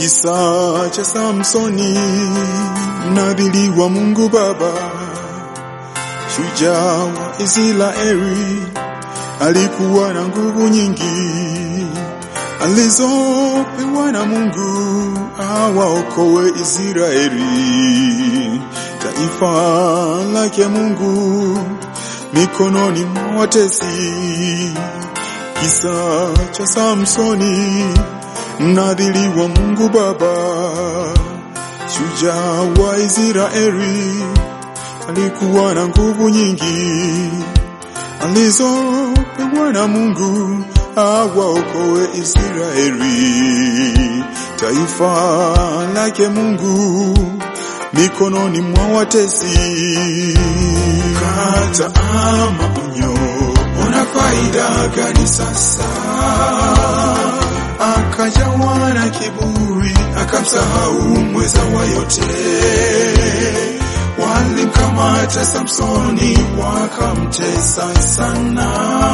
Kisa cha Samsoni, mnadhiri wa Mungu Baba, shujaa wa Israeli, alikuwa na nguvu nyingi alizopewa na Mungu awaokoe Israeli, taifa lake Mungu mikononi mwa watesi. Kisa cha Samsoni, mnadhiri wa Mungu Baba, shujaa wa Israeli, alikuwa na nguvu nyingi alizopewa na Mungu awaokoe Israeli, taifa lake Mungu mikononi mwa watesi. Kata maonyo, una faida gani sasa? Akajawa na kiburi, akamsahau mweza wa yote. Walimkamata Samsoni, wakamtesa sana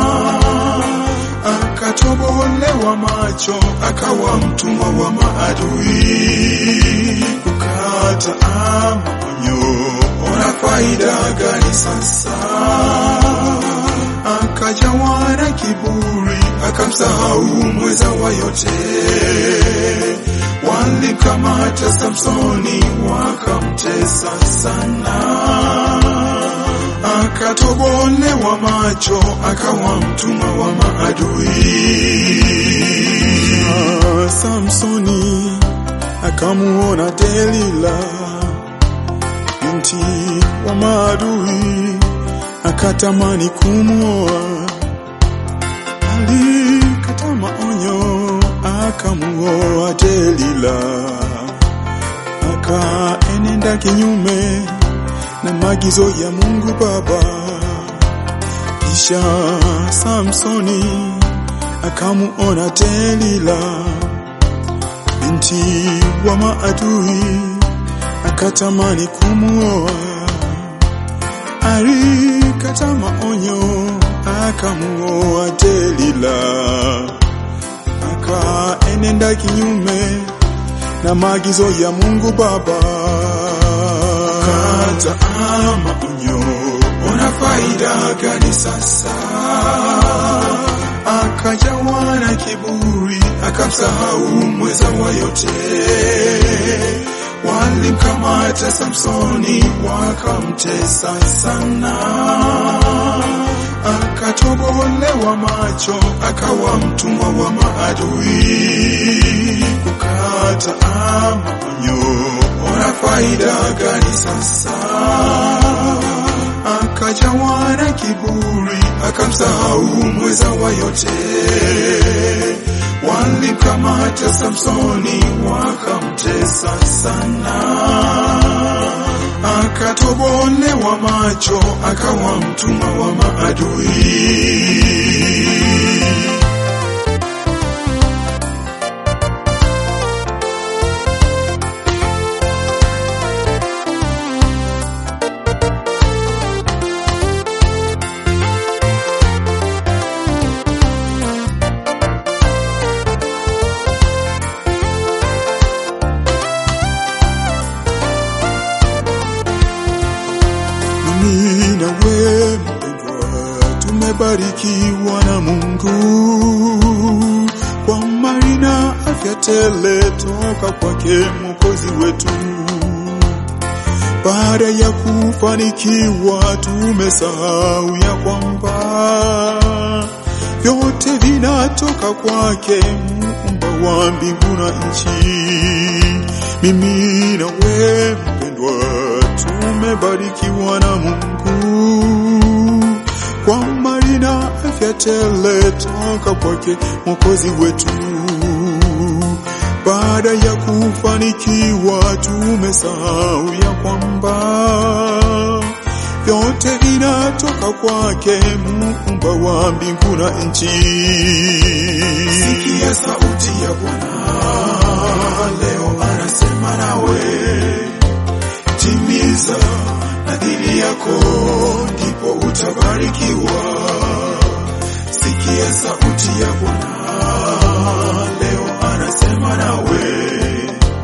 akatobolewa macho, akawa mtumwa wa maadui. Kukata maonyo, ona faida gani sasa? Akajawa na kiburi, akamsahau mweza wa yote. Walimkamata Samsoni, wakamtesa sana akatobolewa macho akawa mtumwa wa maadui. Ah, Samsoni akamuona Delila binti wa maadui, akatamani kumuoa. Alikata maonyo, akamuoa Delila, akaenenda kinyume na maagizo ya Mungu Baba. Kisha Samsoni akamuona Delila binti wa maadui, akatamani kumuoa. Alikata maonyo, akamuoa Delila, akaenenda kinyume na maagizo ya Mungu Baba kata maonyo, una faida gani sasa? Akajawa na kiburi, akamsahau mweza wa yote. Walimkamata Samsoni, wakamtesa sana, akatobolewa macho, akawa mtumwa wa maadui. Kukata maonyo ona faida gani sasa? Akajawa na kiburi, akamsahau mweza wa yote. Walimkamata Samsoni, wakamtesa sana, akatobolewa macho, akawa mtumwa wa maadui. mimi na wewe mpendwa, tumebarikiwa na Mungu kwa mali na afya tele toka kwake Mwokozi wetu. Baada ya kufanikiwa, tumesahau ya kwamba vyote vinatoka kwake, muumba wa mbingu na nchi. Mimi na wewe mpendwa, tumebarikiwa na Mungu kwa mali na afya tele toka kwake Mwokozi wetu. Baada ya kufanikiwa, tumesahau ya kwamba vyote vinatoka kwake, muumba wa mbingu na nchi. Sikia sauti ya Bwana leo anasema nawe, timiza nadhiri yako, ndipo utabarikiwa. Sikia sauti ya Bwana leo anasema nawe,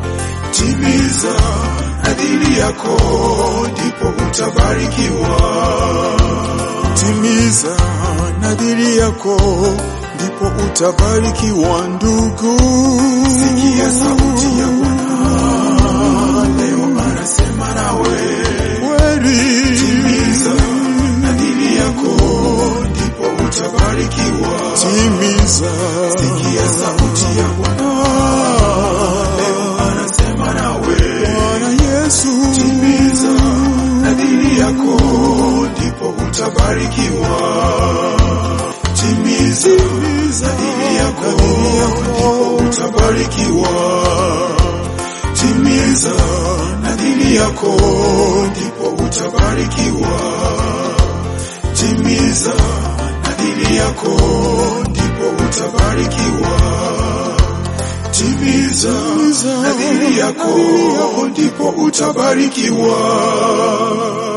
yako ndipo utabarikiwa. Timiza nadhiri yako ndipo utabarikiwa ndugu. Sikia sauti ya Bwana leo anasema nawe, kweli timiza nadhiri yako ndipo utabarikiwa. Timiza, sikia sauti ya Bwana leo anasema nawe, Bwana Yesu, timiza nadhiri yako ndipo utabarikiwa. Timiza nadhiri yako ndipo utabarikiwa. Timiza nadhiri yako ndipo utabarikiwa. Timiza nadhiri yako ndipo utabarikiwa. Timiza nadhiri yako ndipo utabarikiwa.